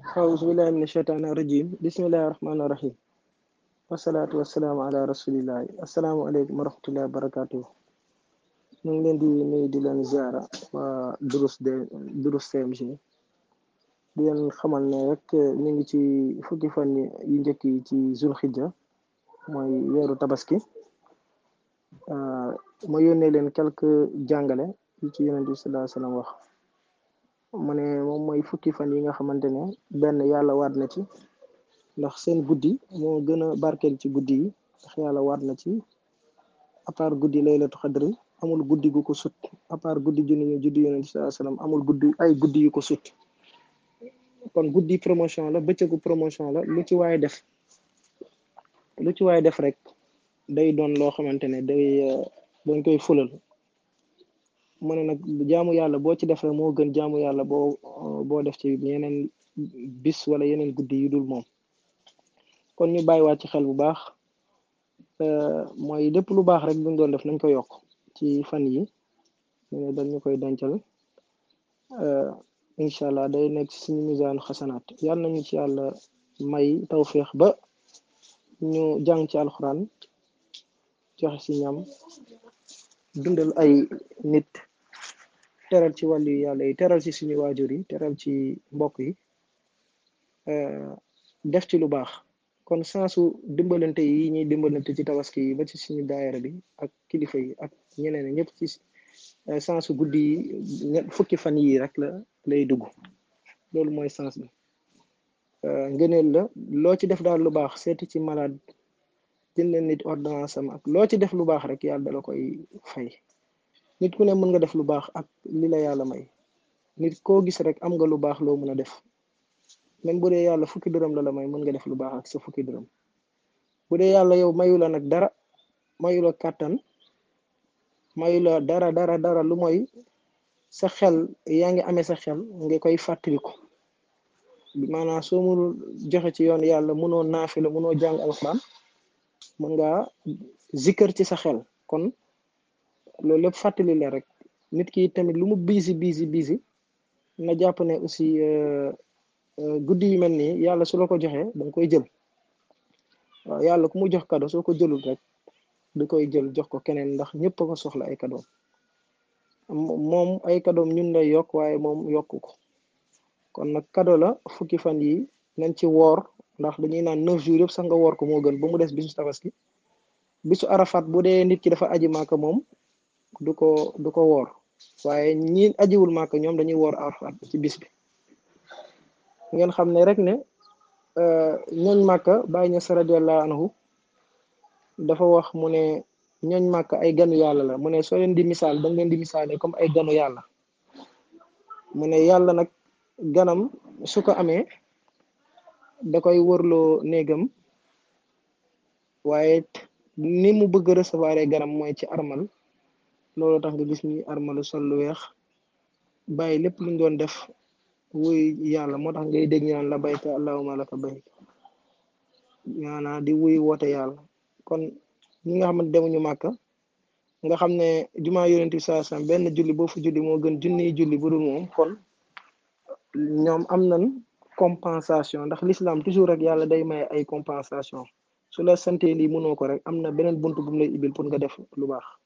أعوذ بالله من الشيطان الرجيم بسم الله الرحمن الرحيم والصلاة والسلام على رسول الله السلام عليكم ورحمة الله وبركاته ñu ngi leen di nuyu di leen ziara waa durus de durus CMG di leen xamal ne rek ñu ngi ci fukki fan yu njëkk yi ci zulxijja mooy weeru tabaski ma yónnee leen quelques jàngale yi ci yonent bi sallallahu alayhi wasallam wax mu ne moom mooy fukki fan yi nga xamante ne benn yàlla waat na ci ndax seen guddi moo gën a barkeel ci guddi yi ndax yàlla waat na ci à part guddi laylatu xadri amul guddi gu ko sut à part guddi junni ñu juddi yonent bi sallallahu alayhi wasallam amul guddi ay guddi yu ko sut kon guddi promotion la bëccëgu promotion la lu ci waaye def lu ci waaye def rek day doon loo xamante ne day dañ koy fulal mu ne nag jaamu yàlla boo ci def rek moo gën jaamu yàlla boo boo def ci yeneen bis wala yeneen guddi yu dul moom kon ñu bàyyiwaat ci xel bu baax mooy lépp lu baax rek buñ doon def nañ ko yokk ci fan yi ñu ne dañ ñu koy dencal incha allah day nekk ci suñu misaan xasanaat yal nañu ci yàlla may tawféex ba ñu jàng ci alxuraan joxe ci ñam dundal ay nit teral ci wàllu yàlla yi teral ci suñu waajur yi teral ci mbokk yi def ci lu baax kon sansu dimbalante yi ñuy dimbalante ci tabaski yi ba ci suñu daayira bi ak kilifa yi ak ñeneen ñëpp ci sansu guddi yi fukki fan yi rek la lay dugg loolu mooy sens bi ngëneel la loo ci def daal lu baax seeti ci malade jënd nit ordonnance am ak loo ci def lu baax rek yàlla dala koy fay nit ku ne mën nga def lu baax ak li la yàlla may nit koo gis rek am nga lu baax loo mën a def même bu dee yàlla fukki dërëm la la may mën nga def lu baax ak sa fukki dërëm bu dee yàlla yow mayu la nag dara mayu la kàttan mayu la dara dara dara lu mooy sa xel yaa ngi amee sa xel nga koy fàttaliku maanaam soo mënul joxe ci yoon yàlla mënoo naafi la mënoo jàng alxuraan mën nga zikkër ci sa xel kon loolu lépp fàttali la rek nit ki tamit lu mu biisi biisi biisi na jàpp ne aussi guddi yu mel nii yàlla su la ko joxee da nga koy jël waaw yàlla ku mu jox kado soo ko jëlul rek du koy jël jox ko keneen ndax ñëpp a ko soxla ay kadoom moom ay kadoom ñun lay yokk waaye moom yokku ko kon nag kado la fukki fan yi nañ ci woor ndax dañuy naan neuf jours yëpp sax nga woor ko moo gën ba mu des bisu tabaski bisu arafat bu dee nit ki dafa aji maaka moom du ko du ko woor waaye ñi ajiwul maaka ñoom dañuy woor arafat ci bis bi ngeen xam ne rek ne ñooñ màkka bàyyi ña sa radiyallahu anhu dafa wax mu ne ñooñ màkk ay ganu yàlla la mu ne soo leen di misaal da nga leen di misaale comme ay ganu yàlla mu ne yàlla nag ganam su ko amee da koy wërloo néegam waaye ni mu bëgg recevoir ganam mooy ci armal loolu tax nga gis ni armalu sol lu weex bàyyi lépp luñ doon def wuy yàlla moo tax ngay dégg ñu naan la bayka allahumma laka bayk maanaa di wuy woote yàlla kon ñi nga xamante demuñu màkka nga xam ne jumaa yonent bi saa sam benn julli boo fu julli moo gën junniy julli bu dul moom kon ñoom am nañ compensation ndax l'islam toujours rek yàlla day may ay compensation su la sante lii mënoo ko rek am na beneen buntu bu mu lay ibil pour nga def lu baax